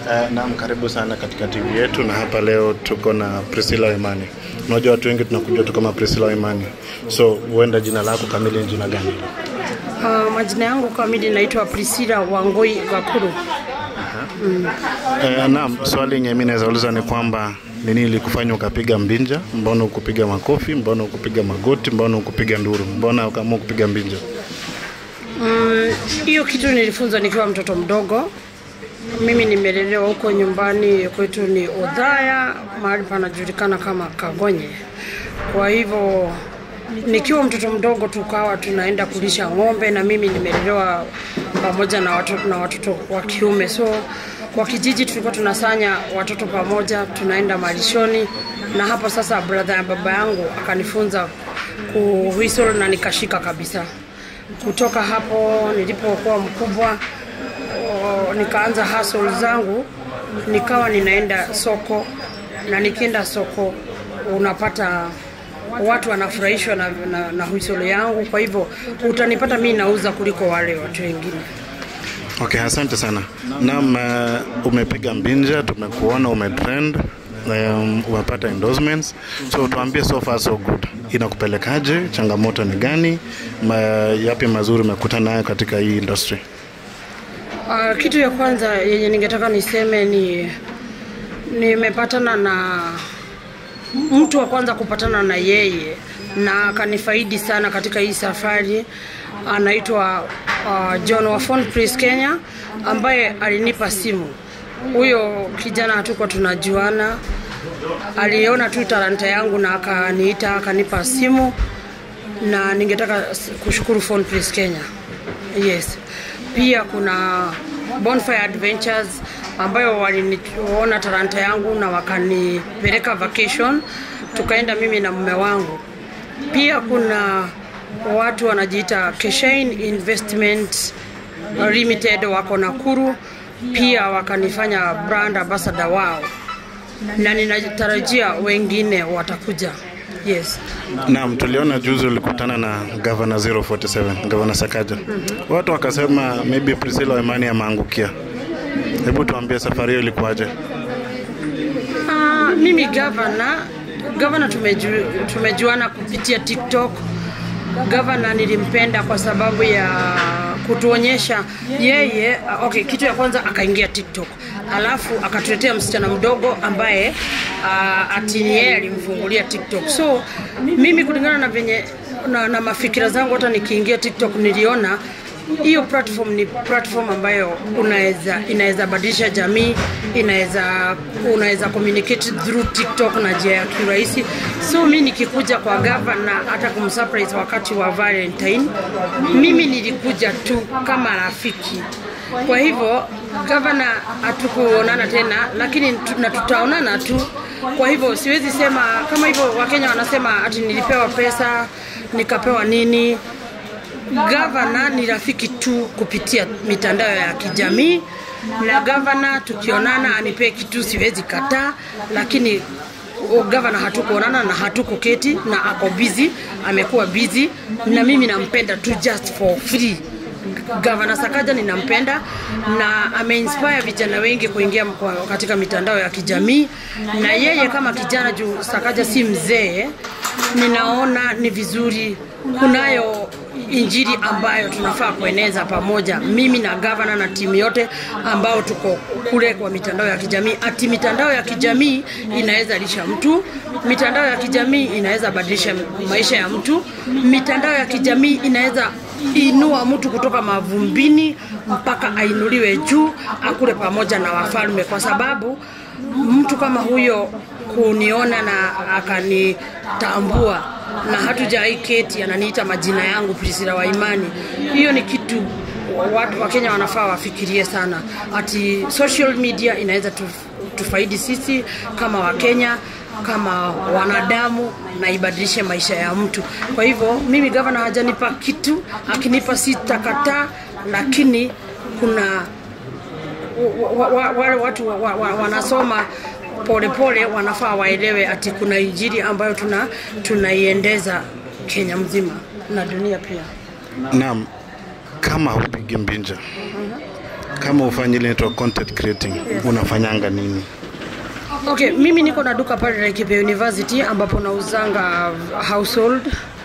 Uh, naam, karibu sana katika TV yetu, na hapa leo tuko na Priscilla Imani. Unajua watu wengi tunakujua tu kama Priscilla Imani, so huenda jina lako kamili ni jina gani? Uh, majina yangu kamili naitwa Priscilla Wangoi Gakuru. Uh, naam, swali yenye mimi naweza uliza ni kwamba ni nini ilikufanya ukapiga mbinja? Mbona ukupiga makofi? Mbona ukupiga magoti? Mbona ukupiga nduru? Mbona ukaamua kupiga mbinja? Mm, Hiyo kitu nilifunzwa nikiwa mtoto mdogo. Mimi nimelelewa huko nyumbani kwetu ni Odhaya, mahali panajulikana kama Kagonye. Kwa hivyo nikiwa mtoto mdogo tukawa tunaenda kulisha ng'ombe, na mimi nimelelewa pamoja na watoto, na watoto wa kiume. So kwa kijiji tulikuwa tunasanya watoto pamoja, tunaenda malishoni, na hapo sasa brother ya baba yangu akanifunza kuwhistle na nikashika kabisa. Kutoka hapo nilipokuwa mkubwa o, nikaanza hustle zangu, nikawa ninaenda soko, na nikienda soko unapata watu wanafurahishwa na, na, na whistle yangu. Kwa hivyo utanipata mimi nauza kuliko wale watu wengine. Okay, asante sana. Naam, uh, umepiga mbinja, tumekuona umetrend, um, umepata endorsements. So tuambie so far so good. Inakupelekaje? Changamoto ni gani? Ma, yapi mazuri umekutana nayo katika hii industry? Uh, kitu ya kwanza yenye ningetaka niseme ni nimepatana na mtu wa kwanza kupatana na yeye na akanifaidi sana katika hii safari anaitwa uh, John wa Phone Press Kenya ambaye alinipa simu. Huyo kijana hatukuwa tunajuana, aliona tu talanta yangu na akaniita akanipa simu, na ningetaka s- kushukuru Phone Press Kenya. Yes, pia kuna Bonfire Adventures ambayo waliniona talanta yangu na wakanipeleka vacation, tukaenda mimi na mume wangu. Pia kuna watu wanajiita Keshain Investment Limited wako Nakuru, pia wakanifanya brand ambassador wao, na ninatarajia wengine watakuja. Yes. Naam, tuliona juzi ulikutana na Governor 047, Governor Sakaja. Watu wakasema maybe Priscilla Imani ameangukia. Hebu tuambie safari hiyo ilikuwaje? Ah, mimi gavana gavana tumeju, tumejuana kupitia TikTok. Gavana nilimpenda kwa sababu ya kutuonyesha yeye. Okay, kitu ya kwanza akaingia TikTok, alafu akatuletea msichana mdogo ambaye uh, ati yeye alimfungulia TikTok. So mimi kulingana na venye na, na mafikira zangu, hata nikiingia TikTok niliona hiyo platform ni platform ambayo unaweza inaweza badilisha jamii, inaweza unaweza communicate through TikTok na njia ya kirahisi. So mi nikikuja kwa gavana hata kumsurprise wakati wa Valentine, mimi nilikuja tu kama rafiki. Kwa hivyo gavana hatukuonana tena, lakini tu- na tutaonana tu. Kwa hivyo siwezi sema kama hivyo, Wakenya wanasema ati nilipewa pesa nikapewa nini gavana ni rafiki tu kupitia mitandao ya kijamii na gavana tukionana anipee kitu siwezi kataa lakini o, gavana hatukuonana na hatukuketi na ako busy amekuwa busy na mimi nampenda tu just for free gavana sakaja ninampenda na ameinspire vijana wengi kuingia kwa- katika mitandao ya kijamii na yeye kama kijana juu sakaja si mzee ninaona ni vizuri kunayo injili ambayo tunafaa kueneza pamoja, mimi na gavana na timu yote ambao tuko kule kwa mitandao ya kijamii. Ati mitandao ya kijamii inaweza lisha mtu, mitandao ya kijamii inaweza badilisha maisha ya mtu, mitandao ya kijamii inaweza inua mtu kutoka mavumbini mpaka ainuliwe juu, akule pamoja na wafalme, kwa sababu mtu kama huyo kuniona na akanitambua na hatujawai keti, ananiita majina yangu Priscilla wa Imani. Hiyo ni kitu watu wa Kenya wanafaa wafikirie sana, ati social media inaweza tu, tufaidi sisi kama Wakenya kama wanadamu na ibadilishe maisha ya mtu. Kwa hivyo mimi gavana hajanipa kitu, akinipa sitakataa, lakini kuna wa- wa- wale watu wa, wa, wa, wanasoma polepole wanafaa waelewe ati kuna injili ambayo tuna tunaiendeza Kenya mzima na dunia pia. Naam, kama hupigi mbinja kama ufanyi ile inaitwa content creating unafanyanga nini Okay, mimi niko na duka pale Laikipia University ambapo nauzanga household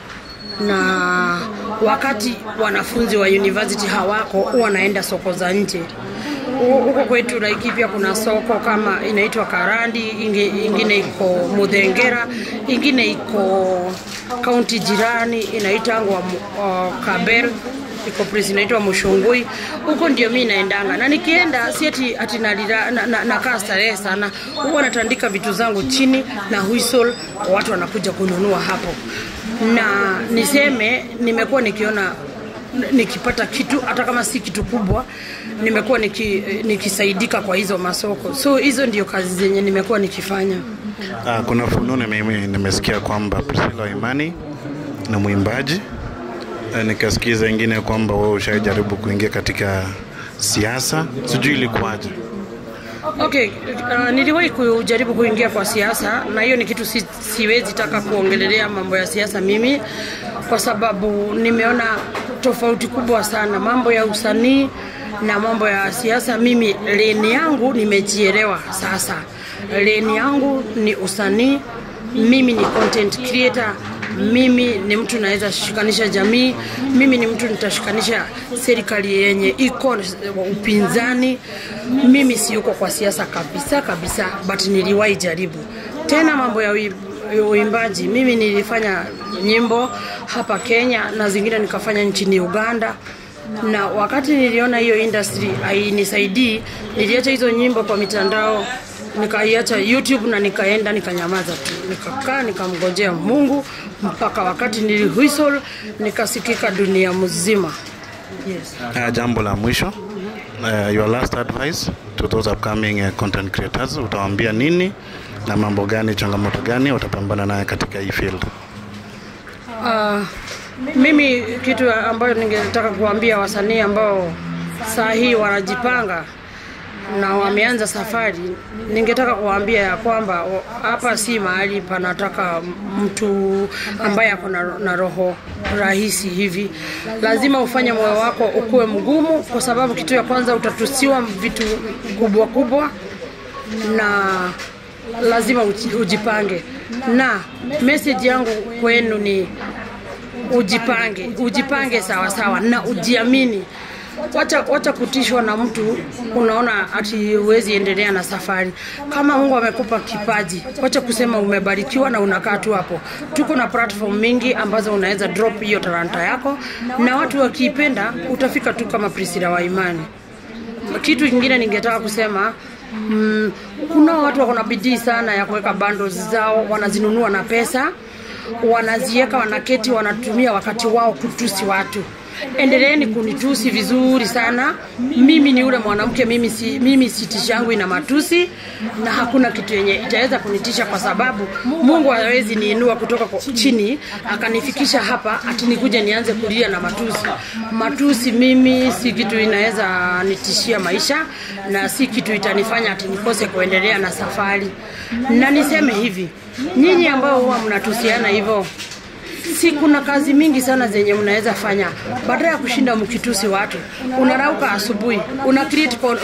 na wakati wanafunzi wa university hawako huwa naenda soko za nje. Hu- Huko kwetu Laikipia kuna soko kama inaitwa Karandi, ingi- ingine iko Mudhengera, ingine iko kaunti jirani inaitangwa uh, Kabel iko place inaitwa Mushungui. Huko ndio mi naendanga, na nikienda si ati ati nalira, na, na, nakaa starehe sana, huwa natandika vitu zangu chini na whistle, watu wanakuja kununua hapo, na niseme nimekuwa nikiona nikipata kitu hata kama si kitu kubwa nimekuwa niki, nikisaidika kwa hizo masoko so hizo ndio kazi zenye nimekuwa nikifanya Ah, kuna fununu mimi nimesikia kwamba Priscilla Waimani ni mwimbaji Eh, nikasikiza ingine kwamba wewe ushajaribu kuingia katika siasa, sijui ilikuwaje. Okay, uh, niliwahi kujaribu kuingia kwa siasa na hiyo ni kitu si, siwezi taka kuongelelea mambo ya siasa mimi kwa sababu nimeona tofauti kubwa sana mambo ya usanii na mambo ya siasa. Mimi leni yangu nimejielewa sasa, leni yangu ni usanii, mimi ni content creator mimi ni mtu naweza shikanisha jamii, mimi ni mtu nitashikanisha serikali yenye iko upinzani. Mimi siyuko kwa siasa kabisa kabisa, but niliwahi jaribu tena mambo ya ui- uimbaji. Mimi nilifanya nyimbo hapa Kenya na zingine nikafanya nchini Uganda na wakati niliona hiyo industry hainisaidii, niliacha hizo nyimbo kwa mitandao, nikaiacha YouTube na nikaenda nikanyamaza tu, nikakaa nikamngojea Mungu mpaka wakati niliwhistle nikasikika dunia mzima. Yes. Uh, jambo la mwisho uh, your last advice to those upcoming uh, content creators, utawaambia nini na mambo gani, changamoto gani watapambana naye katika hii field? Uh, mimi kitu ambayo ningetaka kuambia wasanii ambao saa hii wanajipanga na wameanza safari, ningetaka kuwaambia ya kwamba o- hapa si mahali panataka mtu ambaye ako na, na roho rahisi hivi. Lazima ufanye moyo wako ukuwe mgumu, kwa sababu kitu ya kwanza utatusiwa vitu kubwa kubwa na lazima uji- ujipange. Na message yangu kwenu ni ujipange, ujipange sawa sawa na ujiamini. Wacha, wacha kutishwa na mtu unaona ati huwezi endelea na safari. Kama Mungu amekupa kipaji, wacha kusema umebarikiwa na unakaa tu hapo. Tuko na platform mingi ambazo unaweza drop hiyo talanta yako, na watu wakiipenda utafika tu kama Priscilla wa imani kitu kingine ningetaka kusema mm, kuna watu wako na bidii sana ya kuweka bundles zao wanazinunua na pesa wanaziweka wanaketi wanatumia wakati wao kutusi watu endeleeni kunitusi vizuri sana mimi ni ule mwanamke mimi si, mimi sitishi yangu ina matusi na hakuna kitu yenye itaweza kunitisha kwa sababu mungu hawezi niinua kutoka kwa chini akanifikisha hapa ati nikuje nianze kulia na matusi matusi mimi si kitu inaweza nitishia maisha na si kitu itanifanya ati nikose kuendelea na safari na niseme hivi nyinyi ambao huwa mnatusiana hivyo si kuna kazi mingi sana zenye mnaweza fanya baada ya kushinda mkitusi watu unarauka asubuhi una create, con-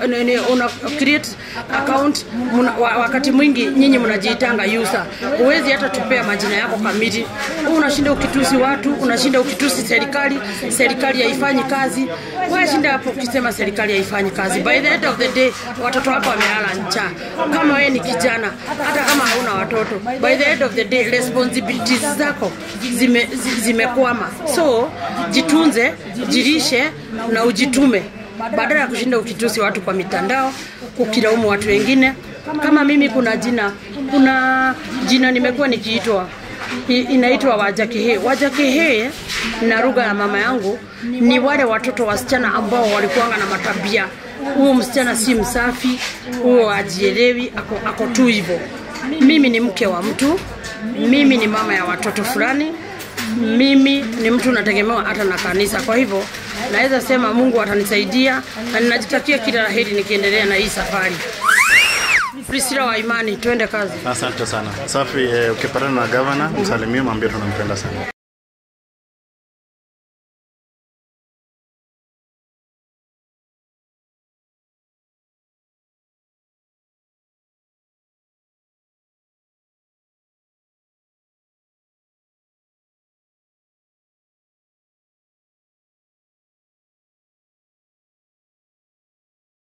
una create account muna, wa- wakati mwingi nyinyi mnajiitanga user huwezi hata tupea majina yako kamili Wewe unashinda ukitusi watu unashinda ukitusi serikali serikali haifanyi kazi washinda hapo ukisema serikali haifanyi kazi by the end of the day watoto wako wamelala njaa kama wewe ni kijana hata kama hauna watoto by the end of the day responsibilities zako zime, zi- zimekwama so jitunze jirishe na ujitume badala ya kushinda ukitusi watu kwa mitandao kukilaumu watu wengine kama mimi kuna jina kuna jina nimekuwa nikiitwa I- inaitwa wajakehe wajakehe na lugha ya mama yangu ni wale watoto wasichana ambao walikuanga na matabia huo msichana si msafi huo ajielewi ako, ako tu hivyo mimi ni mke wa mtu mimi ni mama ya watoto fulani mimi ni mtu nategemewa hata na kanisa kwa hivyo naweza sema mungu atanisaidia na ninajitakia kila la heri nikiendelea na hii safari prisila wa imani twende kazi Asante sana. Safi, eh, ukipatana na gavana msalimie, mwambie tunampenda sana.